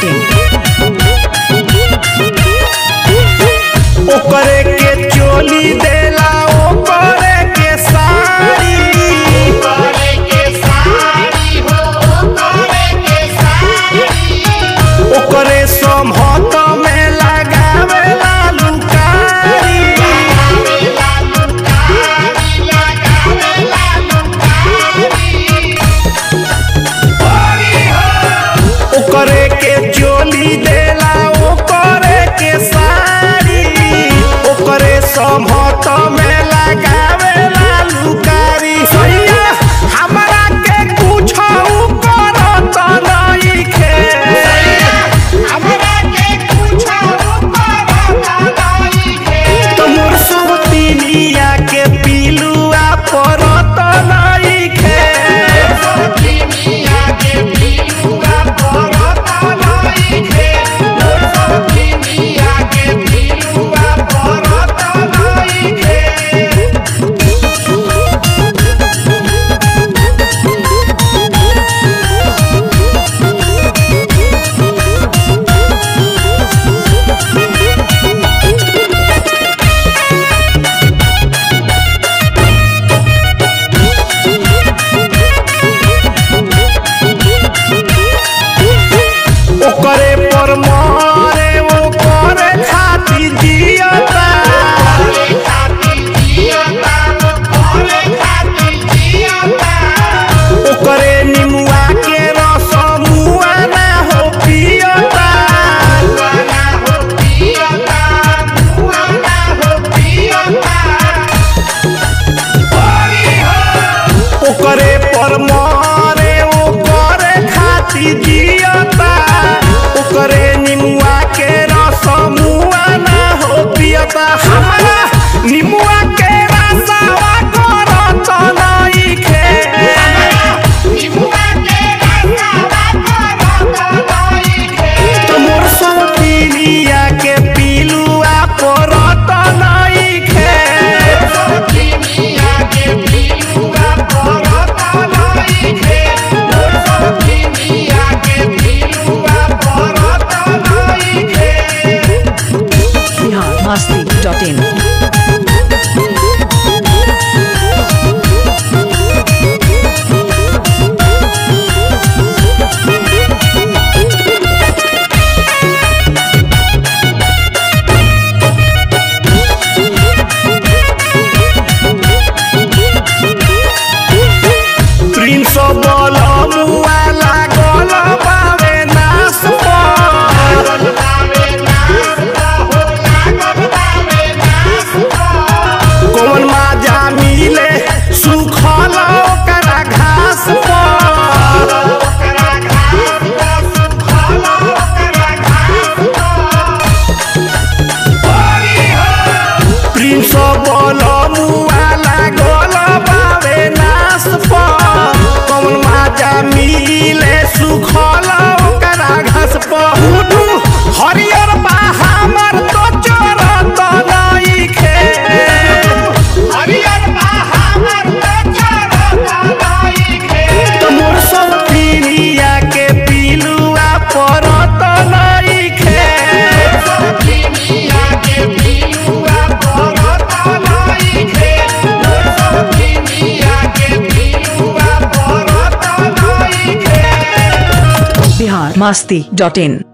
masti.in. ओकरे के चोली देला ओकरे के साड़ी ओकरे समहत में लगावेला लुकारी ओकरे के चोली देला ओकरे के साड़ी ओकरे समहत में लगावेला लुकारी सैया हमरा के कुछ करत नइखे तोर सोतिनिया के पिलुआ परत नइखे ओकरे पर मरे ओकरे खातिर जियता ओकरे निमुआ के रस मुआ ना हो पियता ओकरे पर मरे ओकरे खातिर जियता ओकरे निमुआ के रस मुआ ना हो पियता हमरा निमुआ के रसवा करत नइखे तोर सोतिनिया के पिलुआ परत नइखे Bihar masti.in. प्रिंस बल मुआ लागल बावे नास पर कौन माजा मिले सुखल ओकरा घास पर प्रिंस बल मुआ लागल बावे नास पर कौन माजा मिले सुखल ओकरा घास पर हुडू हरियर बा हमर तो चरत नइखे तोर सोतिनिया के पिलुआ परत नइखे Bihar masti.in.